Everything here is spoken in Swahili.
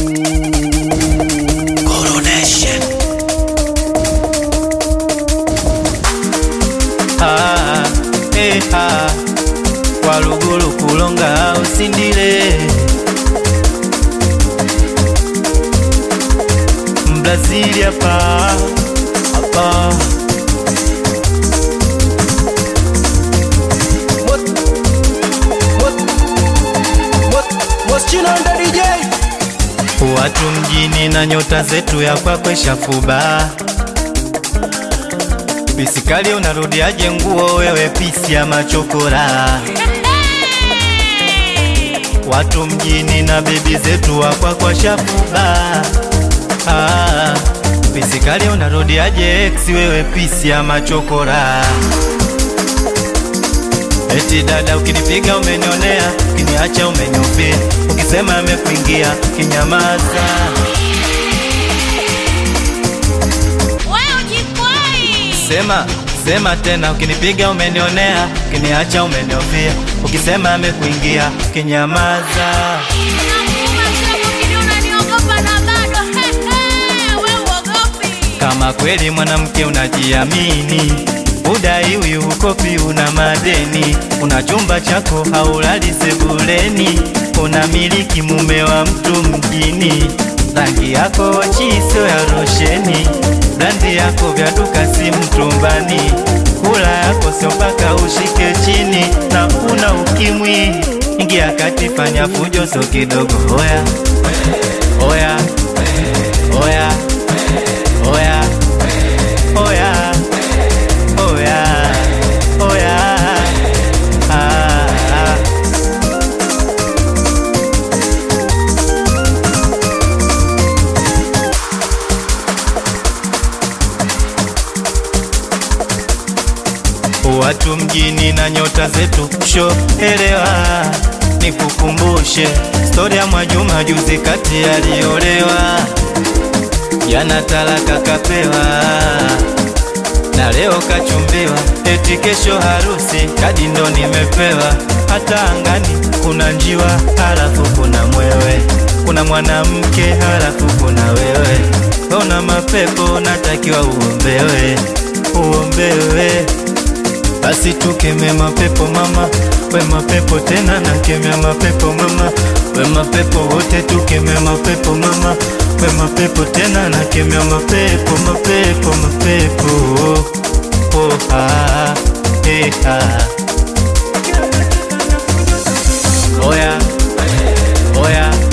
Coronation. Ah, eh, ah. Walugulu kulonga usindile Mbrazili hapa hapa Watu mjini na nyota zetu ya kwakwe shafuba Pisikali unarudiaje nguo wewe pisi ya machokora Watu mjini na bebi zetu wa kwakwa shafuba ah, Pisikali unarudiaje ex wewe pisi ya machokora Eti dada ukinipiga umenionea, ukiniacha umeniupia, ukisema amekuingia kinyamaza. Wewe ujikwai. Sema sema tena, ukinipiga umenionea, ukiniacha umeniofia, ukisema amekuingia kinyamaza. Nakuuma sema ukini unaniogopa na bado. He, he, wewe uogopi. Kama kweli mwanamke unajiamini, udaiwi ukopi, una madeni, una chumba chako haulali sebuleni, unamiliki mume wa mtu mjini, rangi yako chiso ya rosheni, brandi yako vya duka si mtumbani, kula yako sio mpaka ushike chini, na una ukimwi, ingia kati, fanya fujo so kidogo, oya oya oya oya oya oya oya ah, ah. Watu mjini na nyota zetu sho elewa, nikukumbushe stori ya Mwajuma juzi kati aliolewa, jana talaka kapewa na leo kachumbiwa, eti kesho harusi, kadi ndo nimepewa. Hata angani kuna njiwa, halafu kuna mwewe, kuna mwanamke, halafu kuna wewe. Ona mapepo, natakiwa uombewe, uombewe. Basi tukeme mapepo mama, we mapepo tena nakemea mapepo mama, we mapepo wote tukeme mapepo mama, we mapepo tena nakemea mapepo mapepo mapepo oh, ah, eh, ah. Oya, oya,